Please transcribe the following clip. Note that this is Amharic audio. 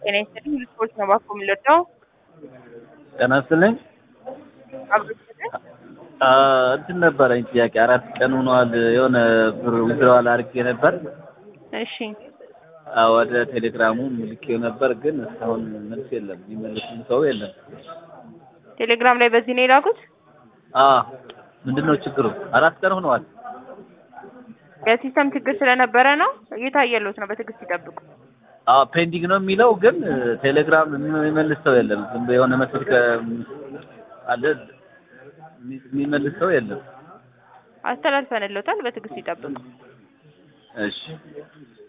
ጤና ይስጥልኝ። ስፖርት ነው ባኮ የምንለዳው ጤና ይስጥልኝ። አብሮ ይስጥልኝ። አ፣ እንትን ነበረኝ ጥያቄ። አራት ቀን ሆኗል። የሆነ ብር ዊዝድራዋል አድርጌ ነበር እሺ አ፣ ወደ ቴሌግራሙ ልኬው ነበር፣ ግን እስካሁን መልስ የለም። የሚመልስም ሰው የለም። ቴሌግራም ላይ በዚህ ነው የላኩት። አ ምንድን ነው ችግሩ? አራት ቀን ሆነዋል። የሲስተም ችግር ስለነበረ ነው። እየታየሉት ነው። በትዕግስት ይጠብቁ። አ ፔንዲንግ ነው የሚለው፣ ግን ቴሌግራም የሚመልስ ሰው የለም። ዝም ብሎ የሆነ መስል አለ የሚመልስ ሰው የለም። አስተላልፈንልዎታል። በትዕግስት ይጠብቁ። እሺ